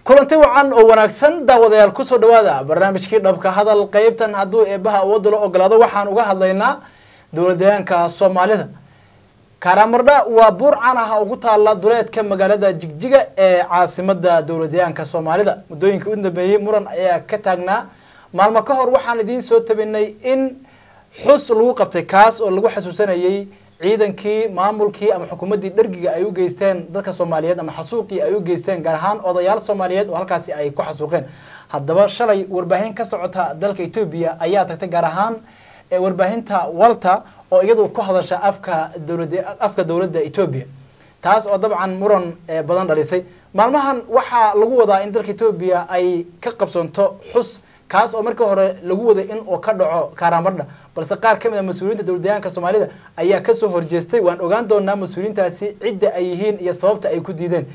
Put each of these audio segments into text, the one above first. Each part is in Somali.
kulanti wacan oo wanaagsan daawadayaal kusoo dhawaada barnaamijkii dhabka hadal qeybtan hadduu eebaha awoodda la ogolaado waxaan uga hadlaynaa dowladdeegaanka soomaalida karamardha waa buur caan ah ugu taala duleedka magaalada jigjiga ee caasimada dowladdeegaanka soomaalida muddooyinkii u dambeeyey muran ayaa ka taagnaa maalmo ka hor waxaan idiin soo tabinay in xus lagu qabtay kaas oo lagu xasuusanayey ciidankii maamulkii ama xukuumaddii dhergiga ay u geysteen dadka soomaaliyeed ama xasuuqii ay u geysteen gaar ahaan odayaal soomaaliyeed oo halkaasi ay ku xasuuqeen haddaba shalay warbaahin ka socota dalka etoobiya ayaa tagtay gaar ahaan warbaahinta walter oo iyadu ku hadasha afka dowlada afka dowladda etoobiya taas oo dabcan muran badan dhalisay maalmahan waxaa lagu wadaa in dalka etoobiya ay ka qabsanto xus kaas oo markii hore lagu waday in uu ka dhaco kaaramadha balse qaar ka mid a mas-uuliyiinta dowladdeegaanka soomaalida ayaa kasoo horjeestay waan ogaan doonaa mas-uuliyiintaasi cidda ay yihiin iyo sababta ay ku diideen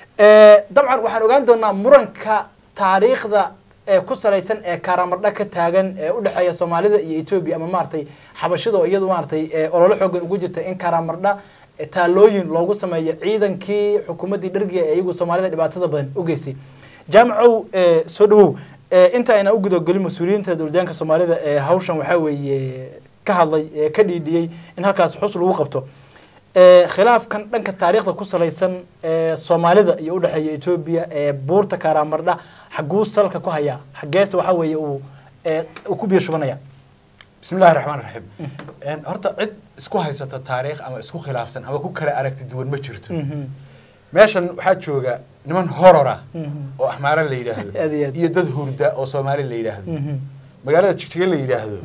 dabcan waxaan ogaan doonaa muranka taariikhda ee ku salaysan ee kaaramadha ka taagan ee udhexeeya soomaalida iyo etoobiya ama maaragtay xabashida oo iyadu maaragtay ololo xoogan ugu jirta in kaaramadha taalooyin loogu sameeyo ciidankii xukuumaddii dhergiga ee iyagu soomaalida dhibaatada badan u geystay jaamacow soo dhawow inta ayna u gudagelin mas-uuliyiinta dowladdeegaanka soomaalida ee hawshan waxaa weeye ka hadlay ee ka dhiidhiyey in halkaas xus lagu qabto khilaafkan dhanka taariikhda ku salaysan ee soomaalida iyo udhexeeya etoobiya ee buurta kaaraamardha xaguu salka ku hayaa xageese waxaa weeye uu uu ku biyo shubanaya bismi llahi raxmaan raxiim horta cid isku haysata taariikh ama isku khilaafsan ama ku kala aragti duwan ma jirto meeshan waxaa jooga niman horora oo axmaara la yidhaahdo Aad iyo aad. iyo dad hurda oo soomaali la yidhaahdo magaalada jigjiga la yidhaahdo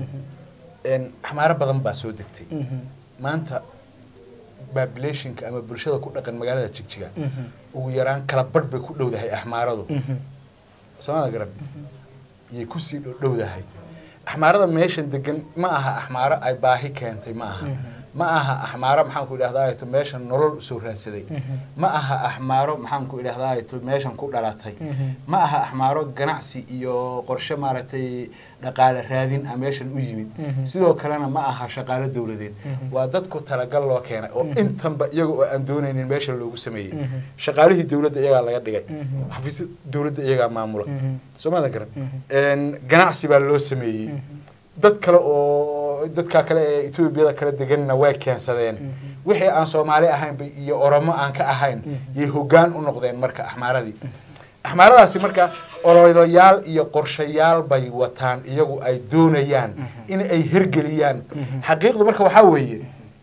axmaaro badan baa soo degtay maanta populationka ama bulshada ku dhaqan magaalada jigjiga ugu yaraan kala badh bay ku dhowdahay axmaaradu soomada garan yay kusii dhowdahay axmaarada meeshan degan ma aha axmaaro ay baahi keentay ma aha ma aha axmaaro maxaan ku idhahdaa meeshan nolol usoo raadsaday ma aha axmaaro maxaan ku idhahdaa meeshan ku dhalatay ma aha axmaaro ganacsi iyo qorshe maaragtay dhaqaale raadin a meeshan u yimid sidoo kalena ma aha shaqaalo dowladeed waa dadku talagal loo keenay oo intanba iyaga oo aan doonaynin meesha loogu sameeyey shaqaalihii dowladda iyagaa laga dhigay xafiisya dowladda iyagaa maamula soomada garan ganacsi baa loo sameeyey dad kale oo dadka kale ee etoobiyada kala deganna way keensadeen wixii aan soomaali ahaynba iyo oromo aan ka ahayn yay hoggaan u noqdeen marka axmaaradii axmaaradaasi marka ololayaal iyo qorshayaal bay wataan iyagu ay doonayaan in ay hergeliyaan xaqiiqdu marka waxaa weeye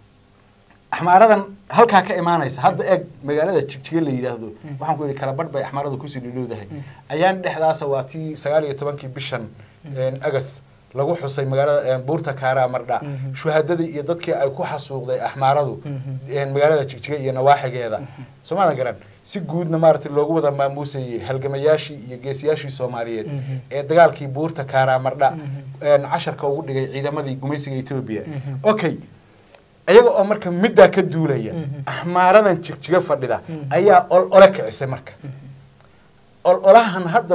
axmaaradan halkaa ka imaanaysa hadda eeg magaalada jigjiga la yidhaahdo waxaan ku yidhi kala badh bay axmaaradu kusii dhidhowdahay ayaan dhexdaasa waa tii sagaal iyo tobankii bishan agas lagu xusay magaalada buurta kaara mardha shuhadadii iyo dadkii ay ku xasuuqday axmaaradu magaalada jigjiga iyo nawaaxigeeda soomaalia garan si guudna maaragtay loogu wada maamuusayey halgamayaashii iyo geesiyaashii soomaaliyeed ee dagaalkii buurta kaara mardha casharka ugu dhigay ciidamadii gumaysiga etoobiya okay iyaga oo marka middaa ka duulaya axmaaradan jigjiga fadhida ayaa ol ole kicisay marka ololahan hadda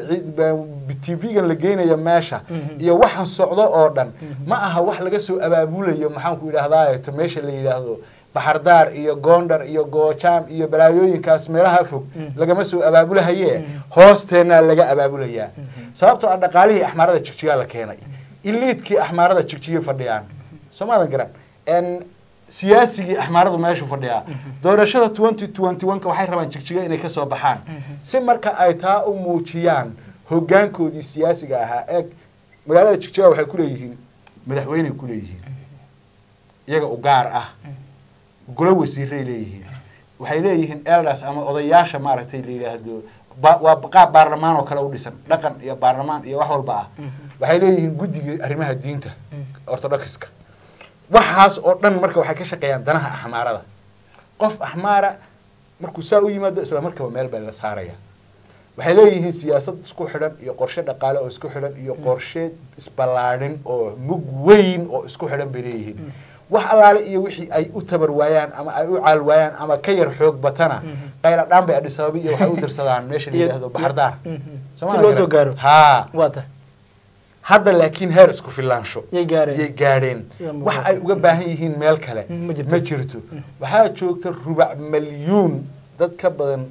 tv-gan la geynaya meesha iyo waxaan socdo oo dhan ma aha wax laga soo abaabulayo maxaanku idhahdaa meesha la yidhaahdo baxardaar iyo goondar iyo goojaam iyo balaayooyinkaas meelaha fog lagama soo abaabulahaye hoosteenaa laga abaabulayaa sababtoo ah dhaqaalihii axmaarada jigjigaa la keenay iliidkii axmaarada jigjiga fadhiyaan soomaadan garan siyaasigii axmaaradu meeshu fadhiyaa doorashada twenty twenty one ka waxay rabaan jigjiga inay kasoo baxaan si marka ay taa u muujiyaan hoggaankoodii siyaasiga ahaa eeg magaalada jigjiga waxay kuleeyihiin madaxweyney kuleeyihiin iyaga u gaar ah golo wasiiray leeyihiin waxay leeyihiin eldas ama odayaasha maaragtay la yidhaahdo waa qaab baarlamaan oo kale u dhisan dhaqan iyo baarlamaan iyo wax walba ah waxay leeyihiin guddigii arrimaha diinta orthodoxiska waxaas oo dhan marka waxay ka shaqeeyaan danaha axmaarada qof axmaara markuu saa u yimaado isla markaba meel baa la saaraya waxay leeyihiin siyaasad isku xidhan iyo qorshe dhaqaale oo isku xidhan iyo qorshe isballaadhin oo mug weyn oo isku xidhan bay leeyihiin wax allaale iyo wixii ay u tabar waayaan ama ay u caal waayaan ama ka yar xoog batana qayla dhaan bay adhisababi iyo waxay u dirsadaan meesha la yidhaahdo baxardaar si loo soo gaaro haa waa tahay hadda laakiin heer isku filaansho yay gaareen yay gaadheen Sida muuqata. wax ay uga baahan yihiin meel kale Mm, ma jirto. ma jirto waxaa joogta rubac malyuun dad ka badan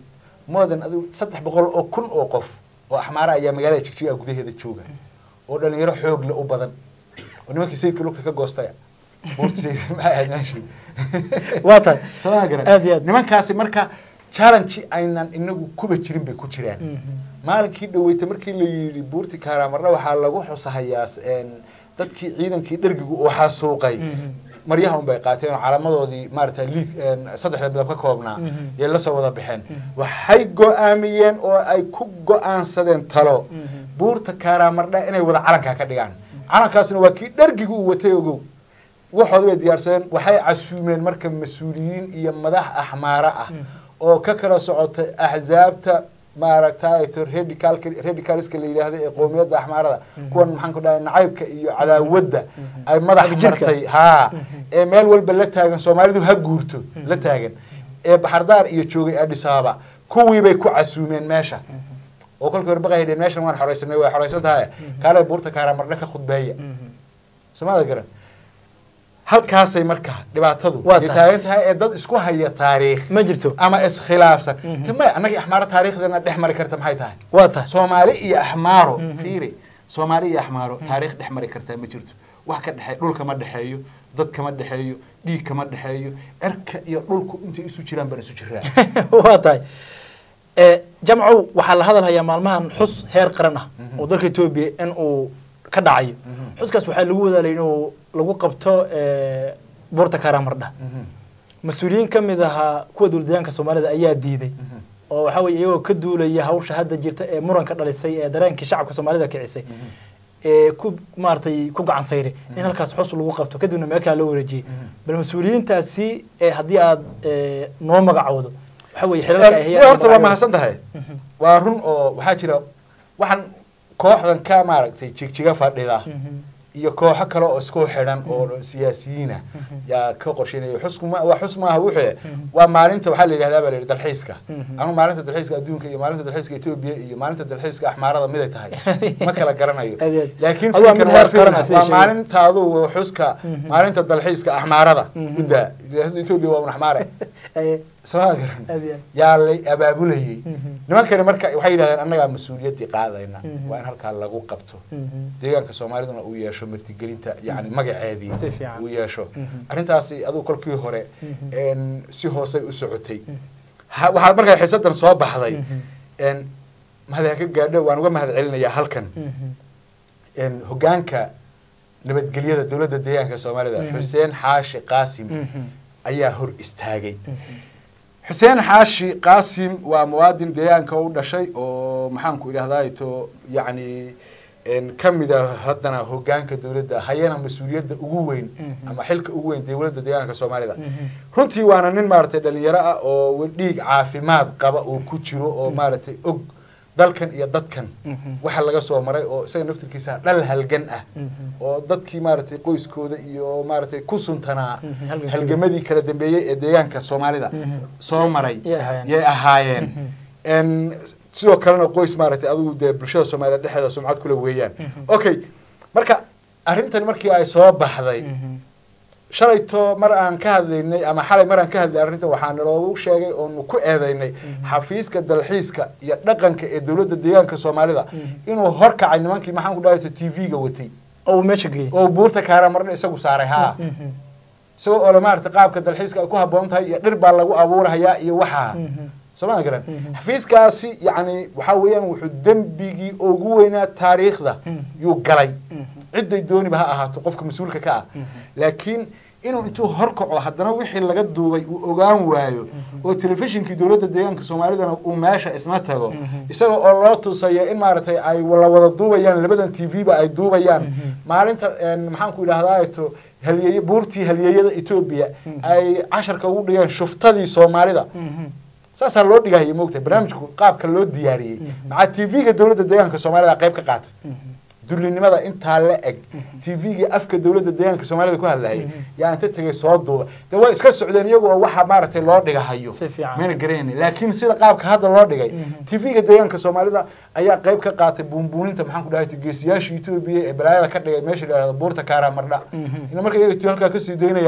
moodan adigu saddex boqol oo kun oo qof oo axmaara ayaa magaalada jigjiga gudaheeda jooga oo dhalinyaro xoog le u badan oo nimankii sayidka lugta ka goostaya buurta sayid maxay ahayd meeshii waa tahay samaa garan Aad iyo aad. nimankaasi marka challenge aynan inagu kuba jirin bay ku jiraan maalinkii dhaweyta markii la yidhi buurti kaaramarna waxaa lagu xusahayaa een, dadkii ciidankii dhergigu oo xasuuqay maryaha unbay qaateen oo calaamadoodii maarata liid een, saddexda midab ka koobnaa yay la soo wada baxeen waxay go-aamiyeen oo ay ku go-aansadeen talo buurta kaaraamardha inay wada calankaa ka dhigaan calankaasna waa kii dhergigu uu watay ogow waxooda bay diyaarsadeen waxay casuumeen marka mas-uuliyiin iyo madax axmaaro ah oo ka kala socota axzaabta maaragtay radicalka radicalska la yidhaahdo ee qowmiyadda axmaarada kuwan maxaan ku dhahay nacaybka iyo cadaawadda ay madax Xagjirka. martay haa ee meel walba la taagan soomaalidu ha guurto la taagan ee baxardaar iyo joogay adis ababa kuwii bay ku casuumeen meesha oo kolkii hore baqay dheen meeshan waan xoraysanay way xoraysan tahay kaale buurta kaaraamardhe ka khudbeeya soomaalida garan halkaasay marka dhibaatadu Waa ay tahay. taagan tahay ee dad isku haya taariikh ma jirto ama iskhilaafsan tama annagii axmaaro taariikhdeena dhex mari karta maxay tahay waa tahay soomaali iyo axmaaro fiiri soomaali iyo axmaaro taariikh dhex mari kartaa ma jirto wax ka dhexeey dhul kama dhexeeyo dad kama dhexeeyo dhiig kama dhexeeyo erka iyo dhulku intay isu jiraan baan isu jiraa waa tahay Eh, jamcow waxaa la hadalhayaa maalmahan xus heer qaran ah oo dalka etoobiya in uu ka dhacayo xuskaas waxaa lagu wadaalay inuu lagu qabto eh, buurta kaaraamardha mas-uuliyiin ka mid ahaa kuwa dowladdeegaanka soomaalida ayaa diiday oo waxaa weye iyagoo ka duulaya hawsha hadda jirta ee muranka dhalisay ee dareenkii shacabka soomaalida kicisay ee ku maaragtay ku gacan sayray in halkaas xus lagu qabto kadibna meel kale loo wareejiyey bal mas-uuliyiintaasi ee haddii aad eh, noo magacowdo waxaa weye xilalka ay hayaan horta waa mahadsan tahay waa run oo waxaa jira waxaan kooxdan ka maaragtay jigjiga fadhida iyo kooxo kale oo isku xidhan oo siyaasiyiina yaa ka qorsheynaya xusku ma waa xus maaha wuxuu waa maalinta waxaa la yidhahdaa baa la yidhi dalxiiska anu maalinta dalxiiska adduunka iyo maalinta dalxiiska etoobiya iyo maalinta dalxiiska axmaarada miday tahay ma kala garanayo Aad iyo aad. laakiin Adigu waa fikir mid waa heer qaran ah, fikir. sida waa sheegay. maalinta adugu xuska maalinta dalxiiska axmaarada udaa etoobiya waa un axmaare Eh, soo garan aad iyo aad. yaa lay abaabulayay nimankani marka waxay yidhahdeen annagaa mas-uuliyaddii qaadayna waa in halkaa lagu qabto deegaanka soomaaliduna uu yeesho martigelinta yani magaceedii Si fiican. uu yeesho arrintaasi adigu kolkii hore een, si hoosay u socotay Ha- waxaa markaa xiisadan soo baxday een, mahad ha ka gaadho waan uga mahad celinayaa halkan een, hogaanka nabadgelyada dowladda deegaanka soomaalida xuseen xaashi qaasim ayaa hor istaagay xuseen xaashi qaasim waa muwaadin deegaanka u dhashay oo maxaanku idhahdaa to yacni een, ka mid a haddana hogaanka dowladda hayana mas-uuliyadda ugu weyn ama xilka ugu weyn dowladda deegaanka soomaalida runtii waana nin maaragtay dhalinyaro ah oo dhiig caafimaad qaba oo ku jiro oo maaragtay og dalkan iyo dadkan waxa laga soo maray oo isaga naftirkiisa dhal halgan ah oo dadkii maaragtay qoyskooda iyo maaragtay ku suntanaa Mhm, halgankii. halgamadii kala dambeeyey ee deegaanka soomaalida soo maray Yay ahaayeen. yay ahaayeen En sidoo kalena qoys maaragtay adigu dee bulshada soomaaliyed dhexdeeda sumcad kule weeyaan okay marka arrintani markii ay soo baxday shalayto mar aan ka hadlaynay ama xalay mar aan ka hadlay arrinta waxaa naloogu sheegay oonu ku eedaynay xafiiska dalxiiska iyo dhaqanka ee dowladda deegaanka soomaalida inuu horkacay nimankii maxaan ku dhahay t v-ga watay oo uu meesha geeyey oo buurta kaaramarna isagu saaray haa isagoo oo le maaragtay qaabka dalxiiska ay ku habboon tahay iyo dhir baa lagu abuurahayaa iyo waxaa sooma garan xafiiskaasi yacni waxaa weeyaan wuxuu dembigii ugu weynaa taariikhda yuu galay cidday dooniba ha ahaato qofka mas-uulka ka ah laakiin inuu intuu horkaco haddana wixii laga duubay uu ogaan waayo oo telefishinkii dowladda deegaanka soomaalidana uu meesha isna tago isaga oo loo tusayo in maaragtay ay la wada duubayaan labadan t v ba ay duubayaan maalinta een, maxaan ku idhahdaa to halyeeye buurtii halyeeyada etoobiya ay casharka ugu dhigeen shuftadii soomaalida saasaa loo dhigahaya moogtahay barnaamijku qaabka loo diyaariyey maxaa t v-ga dowladda deegaanka soomaalida qayb ka qaata dullinimada intaa la eg t v-gii afka dowladda deegaanka soomaalida ku hadlayay yaa inta tegay soo duuba dee way iska socdeen iyagu oo waxa maaragtay loo dhigahayo Si fiican. mayna garanaynin laakiin sida qaabka hadda loo dhigay t v-ga deegaanka soomaalida ayaa qayb ka qaatay buunbuuninta maxaan ku dhahay geesiyaasha etoobiya ee balaayada ka dhigay meesha la yidhahdo buurta kaara mardha ina marka iyaga halkaa kasii daynayaan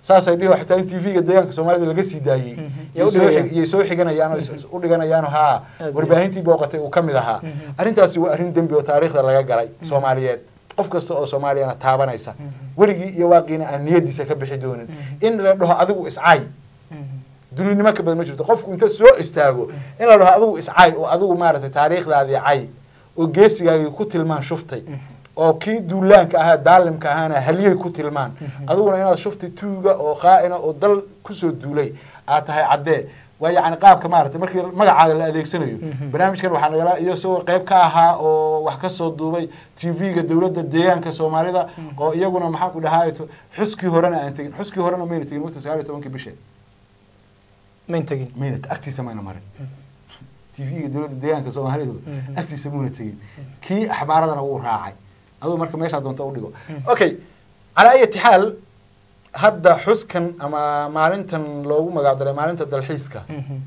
saasay dhihi xitaa in tv-ga deegaanka soomaalida laga sii daayey Mhm. iyay soo xig- iyay soo xiganayaan oo is- is- u dhiganayaano haa Aad iyo warbaahintii booqatay uu ka mid ahaa Mhm. arrintaasi waa arrin dembi oo taariikhda laga galay soomaaliyeed qof kasta oo soomaaliyana taabanaysa weligii iyo waaqiina aan niyadiisa ka bixi doonin in la dhaho adigu iscaay dulinimo ka badan ma jirto qofku inta soo istaago in la dhaho adigu iscay oo adigu maaragtay taariikhdaadii cay oo geesigaagii ku tilmaan shuftay oo kii duulaanka ahaa daalimka ahaana halyey ku tilmaan adiguna inaad shuftay tuuga oo khaa'ina oo dal kusoo duulay aad tahay caddee waa yacni qaabka maaragtay markii magacaada la adeegsanayo barnaamijkan waxaa nagala iyo isagoo qayb ka ahaa oo wax ka soo duubay tv-ga dowladda deegaanka soomaalida oo iyaguna maxaan ku dhahaa xuskii horena aan tegin xuskii horena mayna tegin waqti sagaal iyo tobankii bishe mayn tegin mayna agtiisa mayna marin tv-ga dowladda deegaanka soomaalidu agtiisa muuna tegin kii axbaaradana wuu raacay aduu marka meeshaa doonta u dhigo okay calaa ayati xaal hadda xuskan ama maalintan loogu magacdaray maalinta dalxiiska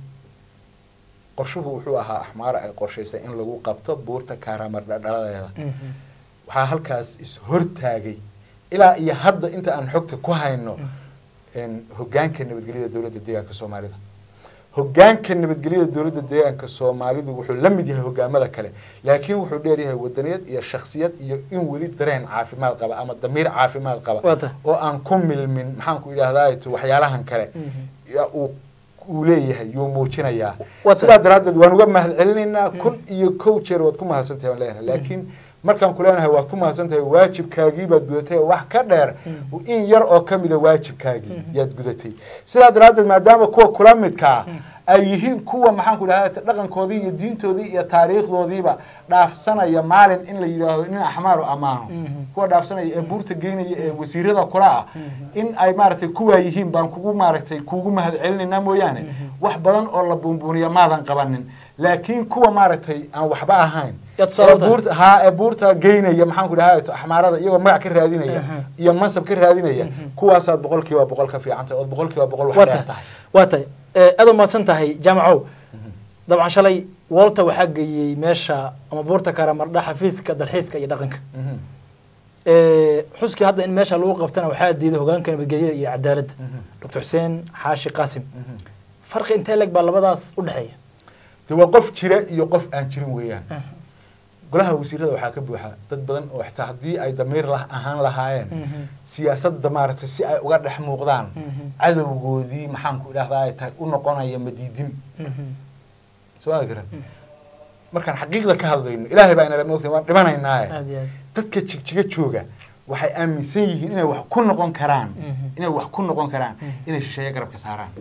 qorshuhu wuxuu ahaa axmaara ay qorshaysay in lagu qabto buurta kaaramardha dhaladeeda waxaa halkaas is-hortaagay ilaa iyo hadda inta aan xogta ku hayno hogaanka nabadgelyada dowladda deegaanka soomaalida hogaanka nabadgelyada dowladda deegaanka soomaalidu wuxuu la mid yahay hogaamada kale laakiin wuxuu dheeryahay wadaniyad iyo shaksiyad iyo in weli dareen caafimaad qaba ama damiir caafimaad qaba Wata. oo aan ku milmin maxaanku idhahdaa waxyaalahan kale yaa uu uu leeyahay yuu muujinayaa Wata. sidaa daraaddeed waan uga mahad celinaynaa kun iyo kow jeer waad ku mahadsantahay waan leenahay laakiin markaan ku leenahay waad ku mahadsantahay waajibkaagii baad gudatay oo wax ka dheer in yar oo ka mida waajibkaagii yaad gudatay sidaa daraaddeed maadaama kuwa kula midkaa ay yihiin kuwa maxaanku idhahdaa dhaqankoodii iyo diintoodii iyo taariikhdoodiiba dhaafsanaya maalin in la yidhaahdo nin axmaaru ammaano kuwa dhaafsanaya ee buurta geynaya ee wasiirada kula ah in ay maaragtay kuwaa yihiin baan kugu maaragtay kuugu mahad celinaynaa mooyaane wax badan oo la buunbuuniya maadan qabanin laakiin kuwa maaragtay aan waxba ahayn Yaad tusaale ee u tahay. buurta haa ee buurta geynaya maxaanku dhahaa axmaarada iyagoo magac ka raadinaya Aha. iyo mansab ka raadinaya kuwaasaad boqol kiiba boqol ka fiican tahay ood boqol kiiba boqol wax waa dheer tahay tahay waa tahay Eh, aad u mahadsan tahay jaamacow dabcan shalay walter waxaa geeyey meesha ama buurta karamardha xafiiska dalxiiska iyo dhaqanka Mhm. Eh, xuskii hadda in meesha lagu qabtana waxaa diiday hogaanka nabadgelyada iyo cadaaladda Mhm. dr xuseen xaashi qaasim Mhm. farqi intee leg baa labadaas u dhexeeya de waa qof jira iyo qof aan jirin weeyaan golaha wasiirada waxaa ka buuxa dad badan oo xitaa haddii ay damiir lah ahaan lahaayeen Mhm. siyaasadda maaragtay si ay uga dhex muuqdaan Mhm. cadowgoodii maxaanku idhahdaa ay tahay u noqonaya madiidin Mhm. soo ma garan markaan xaqiiqda ka hadlayno ilaahay baa inala moogtahay waan dhimanaynaaye aad iyo aad dadka jigjiga jooga waxay aaminsan yihiin inay wax ku noqon karaan Mhm. inay wax ku noqon karaan Mhm. inay shisheeye garabka saaraan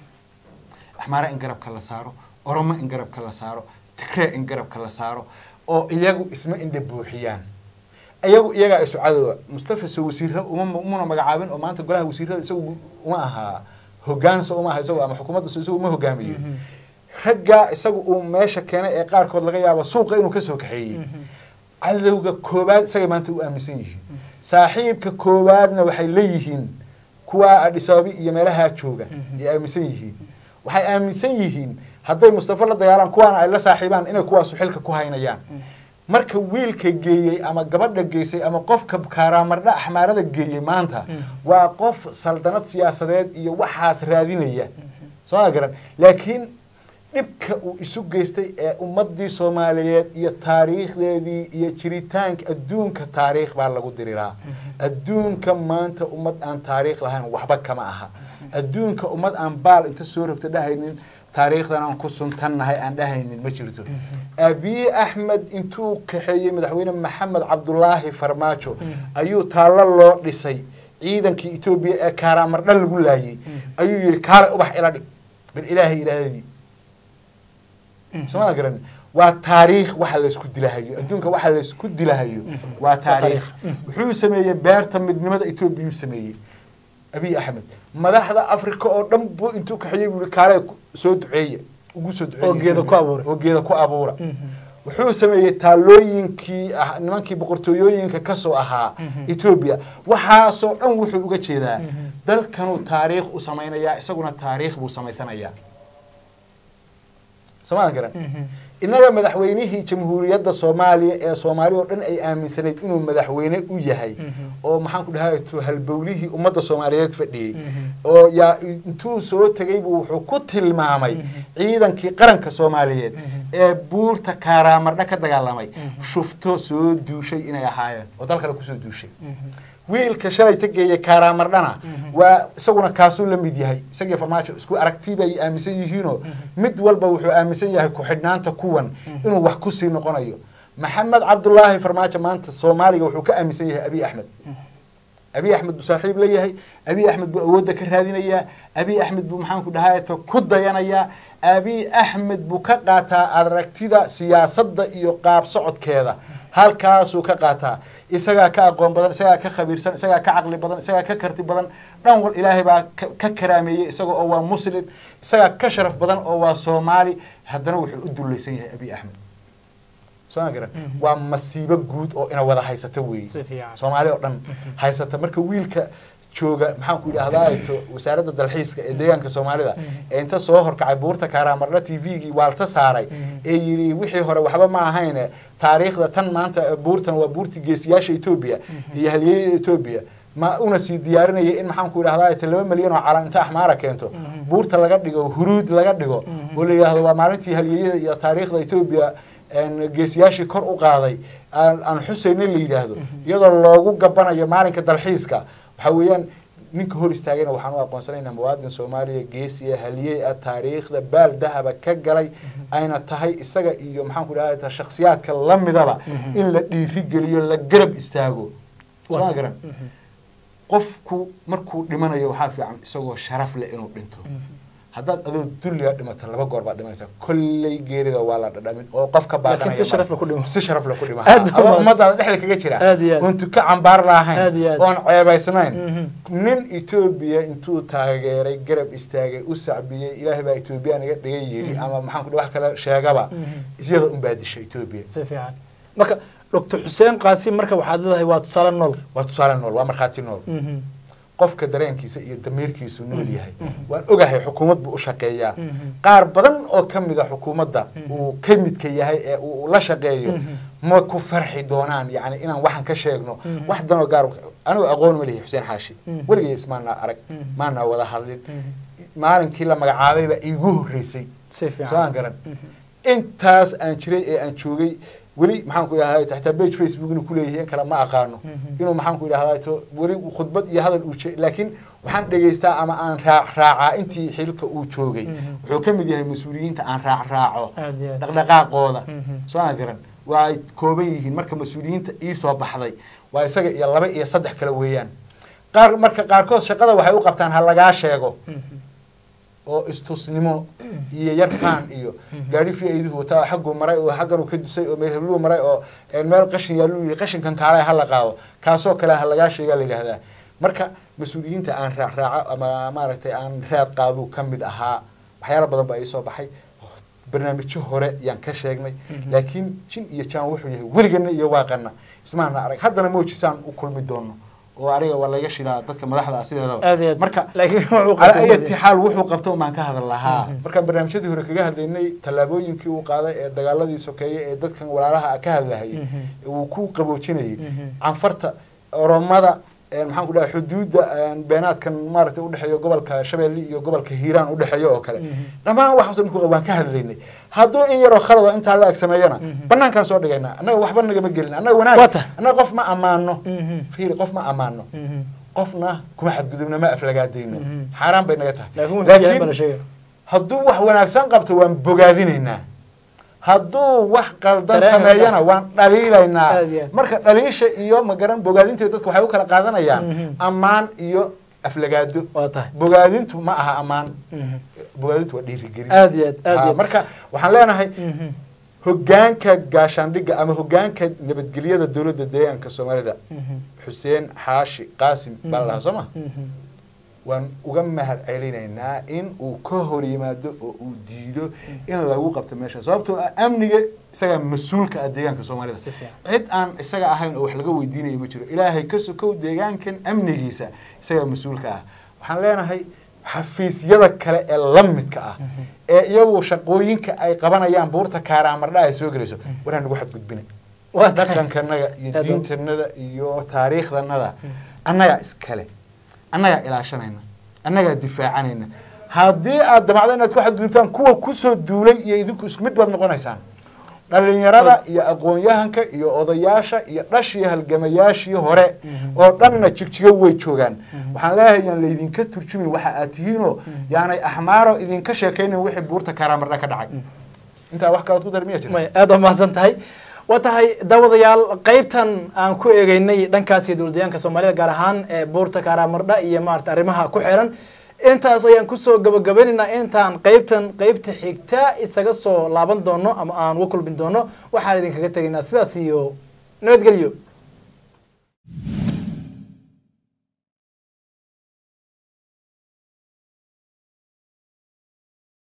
axmaare in garabka la saaro oromo in garabka la saaro tigree in garabka la saaro oo iyagu isma indha buuxiyaan iyagu iyagaa isu cadowga mustafa so wasiira uma umuna magacaabin oo maanta golaha wasiirada isagu uma ahaa hogaanso uma aha isagu ama xukuumadda so isagu uma hogaamiyo Mhm. ragga isagu uu meesha keenay ee qaarkood laga yaabo suuqa inuu kasoo kaxeeyey Mhm. cadowga koowaad isagay maanta u aaminsan yihiin saaxiibka koowaadna waxay leeyihiin kuwa adhisaabi iyo meelahaa jooga ay aaminsan yihiin waxay aaminsan yihiin hadday mustafa la dagaalaan kuwaana ay la saaxiibaan inay kuwaasu xilka ku haynayaan marka wiilka geeyey ama gabadha geysay ama qofka kaaraamardha axmaarada geeyey maanta waa qof saldanad siyaasadeed iyo waxaas raadinaya soo ma garan laakiin dhibka uu isu geystay ee ummadii soomaaliyeed iyo taariikhdeedii iyo jiritaanka adduunka taariikh baa lagu diriraa adduunka maanta ummad aan taariikh lahayn waxba kama aha adduunka ummad aan baal inta soo rogta dhahaynin taariikhdan aan ku suntannahay aan dhahaynin ma jirto abiy axmed intuu kaxeeyey madaxweyne maxamed cabdulaahi farmaajo ayuu taallo loo dhisay ciidankii etoobiya ee kaaraamardha lagu laayey ayuu yihi kaale ubax ila dhig bal ilaahay ilaahadii somaa garan waa taariikh waxa laysku dilahayo adduunka waxa laysku dilahayo waa taariikh wuxuu sameeyey beerta midnimada etoobiyuu sameeyey abiy axmed madaxda africa oo dhan buu intuu kaxeeyey buu yihi kaale ku- soo duceeye ugu soo duceeye Oo geeda ku abuura. oo geeda ku abuura wuxuu sameeyey taalooyinkii ah nimankii boqortooyooyinka kasoo ahaa etoobiya waxaasoo dhan wuxuu uga jeedaa dalkanuu taariikh u samaynayaa isaguna taariikh buu samaysanayaa somaa garan innaga madaxweynihii jamhuuriyadda soomaaliya ee soomaaliya oo dhan ay aaminsanayd inuu madaxweyne u yahay oo maxaan ku dhahay to halbowlihii ummadda soomaaliyeed fadhiyey oo yaa intuu soo tegay buu wuxuu ku tilmaamay ciidankii qaranka soomaaliyeed ee buurta kaaraamardha ka dagaalamay shufto soo duushay inay ahaayeen oo dal kale kusoo duushay wiilka shalay tageeya kaaraamardhana waa isaguna kaasuu la mid yahay isagii farmaajo isku aragti bay aaminsan yihiinoo mid walba wuxuu aaminsan yahay ku-xidhnaanta kuwan inuu wax kusii noqonayo maxamed cabdulaahi farmaajo maanta soomaaliga wuxuu ka aaminsan yahay abiy axmed abiy axmed buu saaxiib la yahay abiy axmed buu awoodda ka raadinayaa abiy axmed buu maxaanku dhahayto ku dayanayaa abiy axmed buu ka qaataa aragtida siyaasadda iyo qaab socodkeeda halkaasuu ka qaataa isagaa ka aqoon badan isagaa ka khabiirsan isagaa ka caqli badan isagaa ka karti badan dhan wal ilaahay baa ka karaameeyey isaga oo waa muslim isagaa ka sharaf badan oo waa soomaali haddana wuxuu u dullaysan yahay abiy axmed soo garan waa masiibo guud oo ina wada haysata weeye soomaali oo dhan haysata marka wiilka jooga maxaan ku idhahdaa wasaaradda dalxiiska ee deegaanka soomaalida ee inta soo horkacay buurta kaaraamardha t v-gii waalta saaray ee yidhi wixii hore waxba ma ahayn taariikhda tan maanta buurtan waa buurtii geesiyaasha etoobiya iyo halyeeyada etoobiya ma una sii diyaarinaya in maxaan ku idhahdaa laba milyan oo calan inta axmaara keento buurta laga dhigo huruud laga dhigo oo la yidhahdo waa maalintii halyeeyada iyo taariikhda etoobiya geesiyaashii kor u qaaday aan xuseyne la yidhaahdo iyadoo loogu gabanayo maalinka dalxiiska waxaa weeyaan ninka hor istaagayna waxaan u aqoonsanaynaa muwaadin soomaaliya geesiya haliyey ah taariikhda baal dahaba ka galay ayna tahay isaga iyo maxaan ku dhaha shakhsiyaadka lamidaba in la dhiirigeliyo la garab istaago soo garan qofku markuu dhimanayo waxaa fiican isagoo sharaf leh inuu dhinto haddaad adoo dulliga dhimato laba goor baad dhimanaysaa kolley geerida waa la dhadhamin oo qofka baaqanaya si sharaf la ku dhimo si sharaf la ku dhima Aad u adoo badan. ummadaada dhexda kaga jira Aad iyo aad. oon tuka cambaar Aad lahayn iyo aad. oon ceebaysnayn Mhm. nin etoobiya intuu taageeray garab istaagay u sacbiyey ilaahay baa etoobiya naga dhigay yidhi ama maxaan ku dhaha wax kale sheegaba iyada unbaa disha etoobiya si fiican marka doctor xuseen qaasim marka waxaad leedahay waa tusaale nool waa tusaale nool waa markhaati nool Mhm. qofka dareenkiisa iyo damiirkiisu nool yahay waan ogahay xukuumad buu u shaqeeyaa Mhm. qaar badan oo ka mid a xukuumadda uu ka midka yahay ee uu la shaqeeyo ma ku farxi doonaan yani inaan waxan ka sheegno wax danoo gaar anigu aqoon ma lihi xuseen xaashi Mhm. weligay ismaanaa arag Mhm. maanaa wada hadlin Mhm. maalinkii la magacaabayba iigu horreysay si soo aan fiican garan intaas aan jiray ee aan joogay weli maxaan ku idhahdaa taxtaa page facebook inuu kuleeyahay in kale ma aqaano Mhm. inuu maxaan ku idhahdaa to weli khudbad iyo hadal uu je- laakiin waxaan dhegaystaa ama aan raac raacaa intii xilka uu joogay Mhm. wuxuu ka mid yahay mas-uuliyiinta aan raac raaco aad iyo aad dhaqdhaqaaqooda Mhm. soo aan garan waa ay kooban yihiin marka mas-uuliyiinta ii soo baxday waa isaga iyo laba iyo saddex kale weeyaan qaar marka qaarkood shaqada waxay u qabtaan ha lagaa sheego Mhm. oo istusnimo iyo yar faan iyo gaari fi ayduhu wataa xagguu maray oo xagganuu ka dusay oo meel hebluu maray oo een meel qashin yaaluu yidhi qashinkan kaale ha la qaado kaasoo kale ha lagaa sheegaa la yidhahdaa marka mas-uuliyiinta aan raac raaco ama maaragtay aan raad qaaduu ka mid ahaa waxyaala badan baa ii soo baxay barnaamijyo hore yaan ka sheegnay laakiin jin iyo jaan wuxuu yahay weligana iyo waaqana ismaana arag haddana moojisaan u kulmi doono oo aniga waa laga shidaa dadka madaxda ah sideedaba aad iyo aad marka laakiin wuxuu على qabtay أي حال wuxuu qabto maan ka hadal lahaa markaan barnaamijyadii hore kaga hadlaynay tallaabooyinkii uu qaaday ee dagaaladii sokeeye ee dadkan walaalaha ah ka hadlahayay uu ku qaboojinayay canfarta oromada een maxaan ku dhahay xuduudda een beenaadkan maaragtay udhexeeya gobolka shabeelle iyo gobolka hiiraan udhexeeya oo kale dhammaan waxaas dhan ku- waan ka hadlaynay hadduu in yaroo khalado intaa la ag sameeyana banaankaan soo dhigaynaa annaga waxba nagama gelin annaga wanaag Wata. annaga qof ma ammaano Mhm. fiiri qof ma ammaano Mhm. qofna kuma xadgudubna ma aflagaadayno Mhm. xaaraan bay naga tahay laakiin wuxuu yahay baa la sheegay hadduu wax wanaagsan qabto waan bogaadinaynaa hadduu wax qaldan Dareen sameeyana wada. waan dhaliilaynaa Aad iyo aad. marka dhaliisha iyo magaran bogaadinteeda dadka waxay u kala qaadanayaan Mhm. ammaan iyo aflagaado waa tahay bogaadintu ma aha ammaan Mhm. bogaadintu waa dhiirigelin aad iyo aad aad iyo Ah, aad marka waxaan leenahay Mhm. hogaanka gaashaandhigga ama hogaanka nabadgelyada dowladda deegaanka soomaalida Mhm. xuseen xaashi qaasim baa la dhahaa soo ma Mhm. waan uga mahad celinaynaa in uu ka hor yimaado oo uu diido in lagu qabto meesha sababtoo ah amniga isagaa mas-uulka ah deegaanka soomaalida Si fiican. cid aan isaga ahayn oo wax laga weydiinayo ma jiro ilaahay ka sokow deegaankan amnigiisa isagaa mas-uulka ah waxaan leenahay xafiisyada kale ee la midka ah ee iyagu shaqooyinka ay qabanayaan buurta kaaraamardha ay soo gelayso war hanagu xadgudbina waa tahay dhaqankanaga iyo Aad u- diintanada iyo taariikhdanada annagaa iskale annagaa ilaashanayna annagaa difaacanayna haddii aad damacdo inaad ku xadgudubtaan kuwa kusoo duulay iyo idinku isku mid baad noqonaysaan dhalinyarada iyo aqoon-yahanka iyo odayaasha iyo dhashii halgamayaashii hore oo dhanna jigjigo way joogaan waxaan leeyahay yaan laydinka turjumin waxa aad tihiinoo yaanay axmaaro idinka sheekaynin wixii buurta kaaraamardha ka dhacay intaa wax kalood ku dar miya jira may aada umahadsan tahay waa tahay daawadayaal qaybtan aan ku eegeynay dhankaasi dowladayaanka soomaalida gaar ahaan ee buurta kaaraamardha iyo maarata arrimaha ku xiran intaas ayaan kusoo gabagabaynaynaa intaan qaybtan qaybta xigta isaga soo laaban doono ama aan uga kulmin doono waxaan idinkaga tegaynaa sidaas iyo nabadgelyo